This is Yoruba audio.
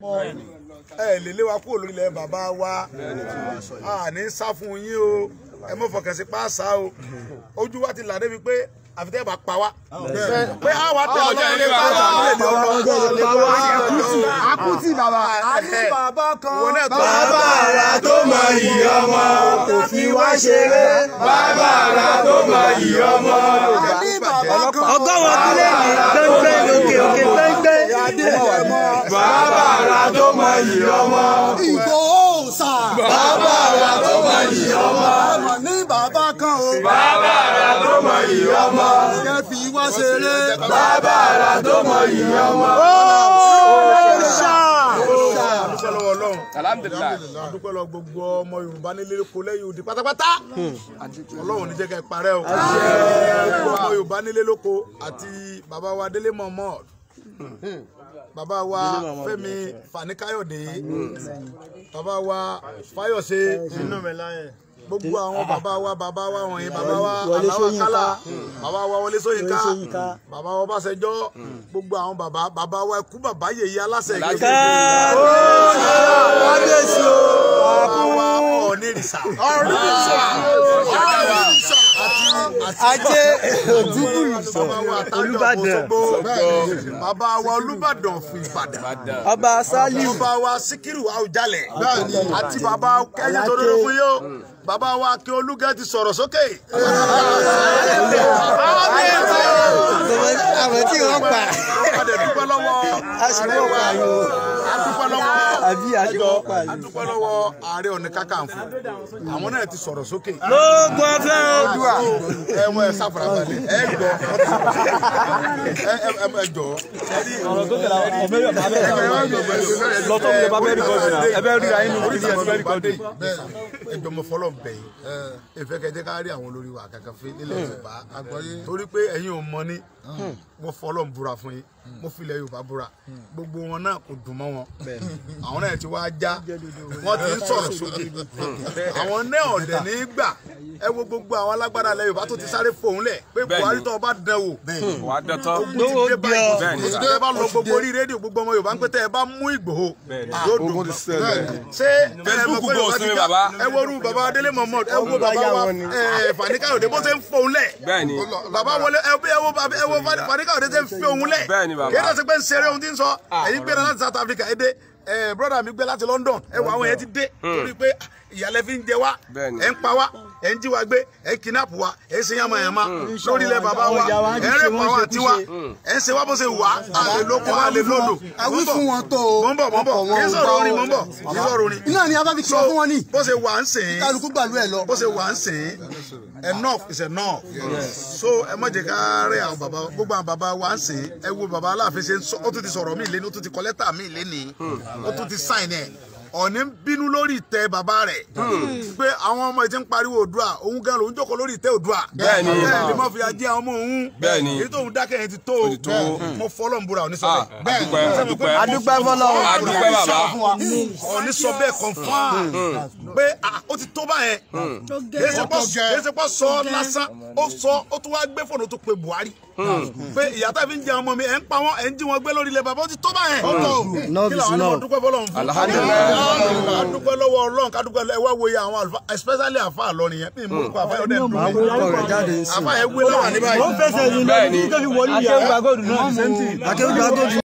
ẹ lè lé wa kúrò lórí ilẹ̀ bàbá wa a ní sá fún yín o ẹ mọ̀ fọkàn sí pàṣà o ojú wa ti là débi pé àfitẹ́ bá pa wá pé a wà tẹ ọjọ́ ilé pa wá Akútì bàbá. a ní Bàbá kan. bàbá ara tó mọ iyì ọmọ kò fi wá ṣeré. Bàbá ara tó mọ iyì ọmọ. A ní bàbá kan. ọgọ́wọ́ kílẹ̀ ní gbẹ́ngbẹ́ òkè òkè gbẹ́ngbẹ́. Bàbá ara tó mọ iyì ọmọ. Ìgbòho sà. Bàbá ara tó mọ iyì ọmọ. Ọmọ ní bàbá kan o. Bàbá ara tó mọ iyì ọmọ. Kẹ́ fi wá ṣeré. Bàbá ara tó mọ iyì ọmọ. dúpẹ́ lọ́wọ́ ọlọ́run alhamdulilayi a dúpẹ́ lọ gbogbo ọmọ yorùbá nílé kó lẹ́yìn odi pátápátá ọlọ́run ní jẹ́ ká ẹ parẹ́ o gbogbo ọmọ yorùbá nílé lóko àti bàbá wa délé mohammed bàbá wa fẹ́mi fanikayode bàbá wa fayose gbogbo àwọn bàbá wa bàbá wa wọ̀nyí bàbá wa aláwa kálá bàbá wa wọlé sóyínká bàbá wa ọbásanjọ́ gbogbo àwọn bàbá bàbá wa ikú bàbá yèyí aláṣẹ ìgbésẹ̀ kábíyèsí o. bàbá wa ọ̀nìrìsà ajé bàbá wa Olúbàdàn. Olúbàdàn bàbá wa Olúbàdàn fún Ìbàdàn ọba sálíù bàbá wa Síkírù Àwùjalẹ̀ àti bàbá kẹ́yìn tó dúró fún yóò bàbá wa kí olúgẹ́ ti sọ̀rọ̀ sókè. àwọn tí wọ́n pa a dẹ̀ dúpẹ́ lọ́wọ́ a sì wọ́n pa yìí o. a dúpẹ́ lọ́wọ́ àbí àti wọ́n pa a yìí. dúpẹ́ lọ́wọ́ Ààrẹ Ọ̀nà Kakanfò àwọn náà ti sọ̀rọ̀ sókè. lóògùn ọ̀fẹ́ o. ẹ wọ ẹ sáfara balẹ̀ ẹ gbọ́ ẹ ẹ ẹ jọ. ọ̀rọ̀ tó tẹ̀lé ọmọ mẹ́rin bàbá bẹ́ẹ̀ lọ́tọ́ mi lè bá bẹ́ẹ̀ rìkọ́dì náà ẹ bẹ́ẹ̀ ríra inú kí ni ẹ bẹ́ẹ̀ rìkọ́dì. ẹjọ mo fọlọ bẹ̀ yín ìfẹ́ kẹjẹ ká rí àwọn olórí wa kankan fún nílẹ̀ Yorùbá torí pé ẹ̀yin ò mọ̀ ní mo fọlọ búra fún yín mo filẹ̀ Yorùbá búra gbogbo wọn náà kò dùn mọ́ wọn àwọn náà ti wá já wọn ti ń sọ̀rọ̀ sókè àwọn náà ọ̀dẹ̀ ní gbà ẹ wo gbogbo àwọn alágbára ilẹ̀ Yorùbá tó ti sáré fòun lẹ̀ pé Bẹ́ẹ̀ni. Buhari tó bá dán wò wà á dọ̀tọ́ lówó dé bí báyìí ọ. Bẹ́ẹ̀ni. ẹ bá lọ gbogbo orí rédíò gbogbo ọmọ Yorùbá ń pẹ́ tẹ́ ẹ bá mú Ìgbòho yóò dùn ṣé Facebook ẹ mọ̀ pé go Yorùbá ti sinmi ká- baba. ẹ wo orú baba Délé Mohammed ẹ wo baba wa ẹ Fanikayode bó ṣe ń fòun lẹ̀ bẹ́ẹ̀ni baba wọlé ẹ bí ẹ wo baba ẹ wo Fanikayode ṣe ń fi òun lẹ̀ Bẹ́ẹ̀ni, baba. kí ẹ ṣe pé ń ṣeré ohun tí ń sọ ẹ̀yin gbéra láti South Africa ẹ dé ẹ broda mi gbé láti London ẹ wo àwọn yẹn ti dé torí pé ìyàlẹ́ fi ń jẹ wá Bẹ́ẹ̀ni. ẹ ń pa wá ẹ ń jí wa gbé ẹ ń kidnap wa ẹ ń ṣe yamayama lórí ilẹ̀ baba wa ẹ ń rẹ̀ pa wa tiwa ẹ ń ṣe wá bó ṣe wà á lè lóko á lè lódò. Àwí fún wọn tó o. mọ̀ ń bọ̀ mọ̀ ń bọ̀ kì í sọ̀rọ̀ orin mọ̀ ń bọ̀ kì í sọ̀rọ̀ orin. Iná ni a bá fi kí wọn fún wọn ní. bó ṣe wà ń sìn Kálukú gbàlú ẹ̀ lọ. bó ṣe wà ń sìn enough is enough so ẹ má jẹ́ ká rẹ̀ àwọn bàbá gbogbo àwọn bàbá wa ń sìn ẹ wo bàbá aláàfin ṣe ń sọ ó tún ti sọ̀rọ̀ mí lẹ́nu ó tún ti kọ lẹ́tà mí lẹ́ni ó tún ti sign ẹ̀ ọ̀ní ń bínú lórí ìtẹ́ bàbá rẹ̀ pé àwọn ọmọ ìtí ń pariwo Oòduà òun gan lòun jókòó lórí ìtẹ́ Oòduà Bẹ́ẹ̀ni. bẹ́ẹ̀ ni mo fi ajé àwọn ọmọ òun Bẹ́ẹ̀ni. èyí tóun dákẹ́ yẹn ti tó o tó o. mo fọlọ́ ń búra òní sọ Ah, bẹ́ẹ̀ adúpẹ́ adúpẹ́ adúpẹ́ fọlọ́run. adúpẹ́ bàbá ọ̀ní sọ bẹ́ẹ̀ confam pé ah, ó ti tó báyẹn kìí ṣe pọ́ sọ lásán ó sọ ó tún wá gbé fóònù tó pe Buhari pé ìyá tá fi ń jẹ ọmọ mi ẹ̀ ń pa wọ́n ẹ̀ ń jí wọn gbé lórí ilẹ̀ bàbá ó ti tó báyẹn Enough kí is làwọn náà enough. dúpẹ́ fọlọ́run fún adúpẹ́ lọ́wọ́ Ọlọ́run kádúpẹ́ lọ́wọ́ ẹ wá wo iye àwọn àlùfáà especially àfa àlọ́rin yẹn bí mo kọ àfa yẹn ó dẹ̀ dùn máa mí wúkọ rẹ̀ jáde ń sìn. àfa yẹn wé lọ́wọ́ ní báyìí. ó fẹsẹ̀ yìí Bẹ́ẹ̀ni. ní tó fi wọlé yàrá. akéwìgbà gòdù